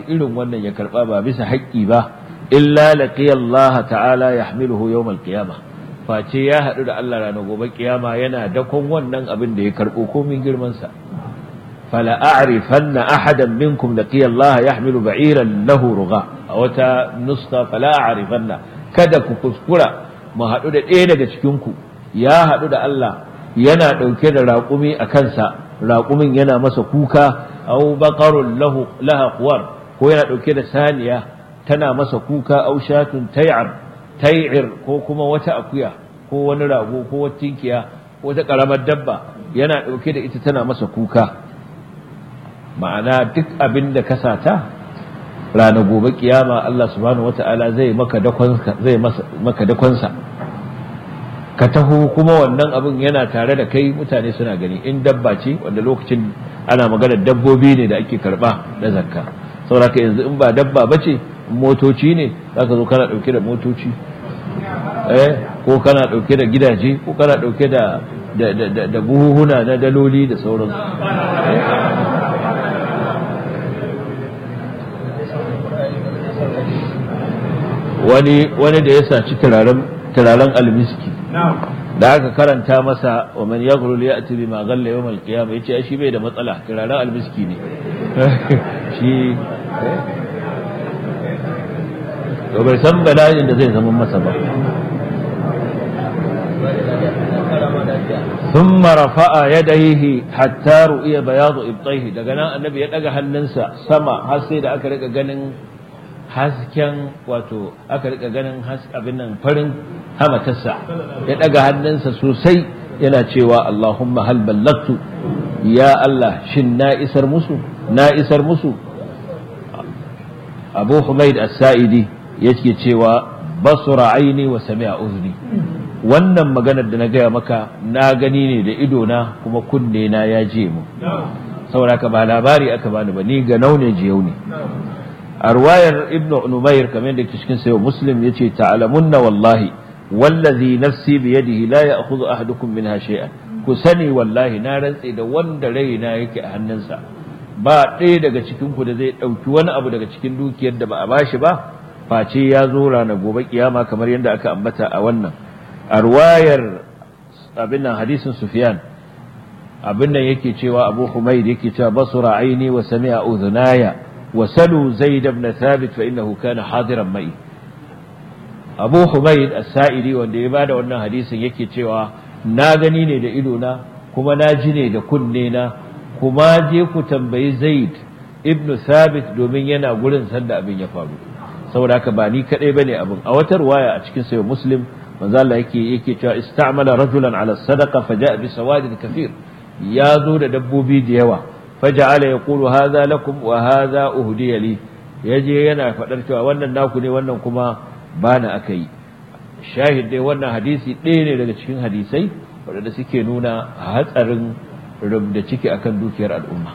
irin wannan ya karba ba bisa haƙƙi ba illa laqiya Allah ta'ala yahmiluhu yawm al-qiyamah face ya haɗu da Allah ranar gobe kiyama yana dakon wannan abin da ya karɓo komin girman sa fala a'rifanna ahadan minkum laqiya Allah yahmilu ba'iran lahu rugha a wata nuska fala a'rifanna kada ku kuskura mu haɗu da ɗaya daga cikin ku ya haɗu da Allah yana ɗauke da raƙumi a kansa raƙumin yana masa kuka au baqarun lahu laha quwar ko yana ɗauke da saniya tana masa kuka au shatun tay'ar tay'ir ko kuma wata akuya ko wani rago ko wata tinkiya ko wata karamar dabba yana ɗauke da ita tana masa kuka ma'ana duk abin da ka sata ranar gobe kiyama Allah subhanahu wata'ala zai maka dakonsa zai maka dakonsa ka taho kuma wannan abin yana tare da kai mutane suna gani in dabba ce wanda lokacin ana magana dabbobi ne da ake karba na zakka saboda yanzu in ba dabba bace motoci ne zaka zo kana dauke da motoci eh ko kana dauke da gidaje ko kana dauke da da da buhuhuna na daloli da sauransu wani wani da ya saci turaren turaren almiski da aka karanta masa wa man yaghrul ya'ti bima ghalla yawm al-qiyamah yace shi bai da matsala turaren almiski ne shi to bai san bala'in da zai zama masa ba ثم رفع يديه حتى رؤي بياض ابطيه daga nan annabi ya daga hannunsa sama har sai da aka rika ganin hasken wato aka rika ganin abin nan farin hamatarsa ya daga hannunsa sosai yana cewa Allahumma hal ballagtu ya Allah shin na isar musu na isar musu Abu Humaid As-Sa'idi yake cewa basura aini wa sami'a uzni wannan maganar da na gaya maka na gani ne da ido na kuma kunne na ya je mu saboda ka ba labari aka bani ba ni ga naune jiyau ne a ruwayar ibnu numair kamar da cikin sayo muslim yace ta'lamunna wallahi wallazi nafsi bi yadihi la ya'khudhu ahadukum minha shay'an ku sani wallahi na rantse da wanda raina yake a hannunsa ba ɗaya daga cikin ku da zai ɗauki wani abu daga cikin dukiyar da ba a bashi ba face ya zo ranar gobe kiyama kamar yadda aka ambata a wannan a ruwayar abin nan hadisin sufyan abin nan yake cewa abu humaid yake cewa basura aini wa sami'a udhunaya wa salu zaid ibn thabit fa innahu kana hadiran mai abu humaid as-sa'idi wanda ya bada wannan hadisin yake cewa na gani ne da ido na kuma na ji ne da kunne na kuma je ku tambayi zaid ibn thabit domin yana gurin sanda abin ya faru saboda haka ba ni kadai bane abin a wata ruwaya a cikin sayo muslim manzo Allah yake yake cewa istamala rajulan ala sadaqa faja'a bi sawadin kathir ya zo da dabbobi da yawa faja'ala yaqulu hadha lakum wa hadha uhdiya li yaje yana fadar cewa wannan naku ne wannan kuma bana akai shahid dai wannan hadisi ɗaya ne daga cikin hadisai waɗanda suke nuna hatsarin rubda ciki akan dukiyar al'umma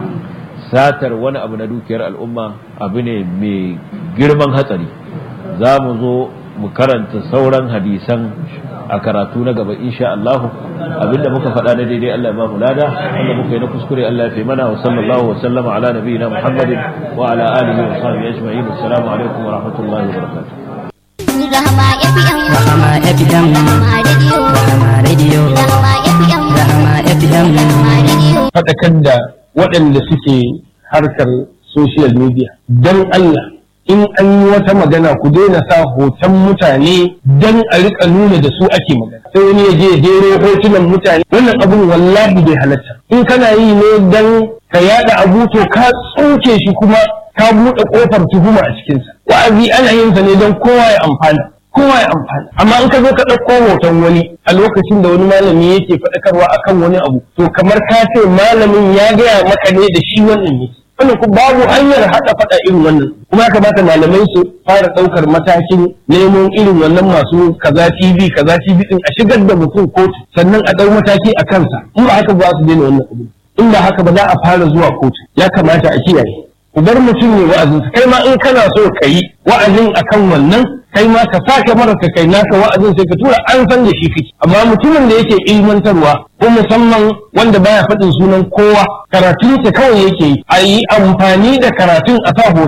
satar wani abu na dukiyar al'umma abu ne mai girman hatsari za mu zo mu karanta sauran hadisan a karatu na gaba insha Allah abinda muka faɗa na daidai Allah ya ba mu lada wanda muka yi na kuskure Allah ya fi mana wa sallallahu wa sallama ala nabiyina Muhammadin wa ala alihi wa sahbihi ajma'in assalamu alaikum wa rahmatullahi wa barakatuh Rahama FM Rahama FM Rahama Radio Rahama Radio Rahama FM Rahama FM Rahama Radio faɗakar da waɗanda suke harkar social media don Allah in an yi wata magana ku daina sa hoton mutane don a rika nuna da su ake magana sai wani ya je ya jero hotunan mutane wannan abun wallahi bai halatta in kana yi ne don ka yada abu to ka tsoke shi kuma ka buɗe ƙofar tuhuma a cikinsa wa'azi ana yin sa ne don kowa ya amfana kowa ya amfana amma in ka zo ka ɗauko hoton wani a lokacin da wani malami yake faɗakarwa akan wani abu to kamar ka ce malamin ya gaya maka ne da shi wannan ne wannan ku babu hanyar haɗa faɗa irin wannan kuma ya kamata malamai su fara ɗaukar matakin neman irin wannan masu kaza TV kaza TV din a shigar da mutum kotu sannan a ɗau mataki a kansa in ba haka ba su daina wannan abu in ba haka ba za a fara zuwa kotu ya kamata a kiyaye ku bar mutum ne wa'azin kai ma in kana so ka yi wa'azin akan wannan kai ma ka sake mara ka kai naka wa'azin sai ka tura an san da shi kake amma mutumin da yake ilmantarwa ko musamman wanda baya faɗin sunan kowa karatun sa kawai yake yi a yi amfani da karatun a sa hoton